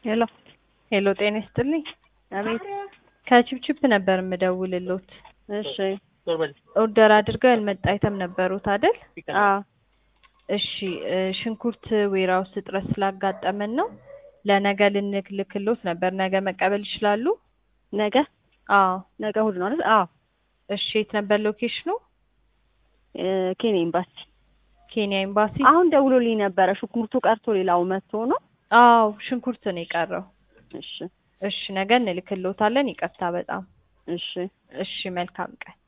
ሄሎ ሄሎ ጤና ይስጥልኝ። አቤት። ከቺፕቺፕ ነበር የምደውልሎት። እሺ። ኦርደር አድርገው ያልመጣ አይተም ነበሩት አይደል? አዎ። እሺ እ ሽንኩርት ዌራውስ እጥረት ስላጋጠመን ነው ለነገ ልንልክሎት ነበር። ነገ መቀበል ይችላሉ? ነገ አዎ። ነገ እሑድ ነው አይደል? አዎ። እሺ የት ነበር ሎኬሽኑ? እ ኬንያ ኤምባሲ። ኬንያ ኤምባሲ። አሁን ደውሎልኝ ነበረ። ሽንኩርቱ ቀርቶ ሌላው መጥቶ ነው። አዎ ሽንኩርት ነው የቀረው። እሺ እሺ ነገ እንልክሎታለን። ይቅርታ በጣም እሺ እሺ መልካም ቀን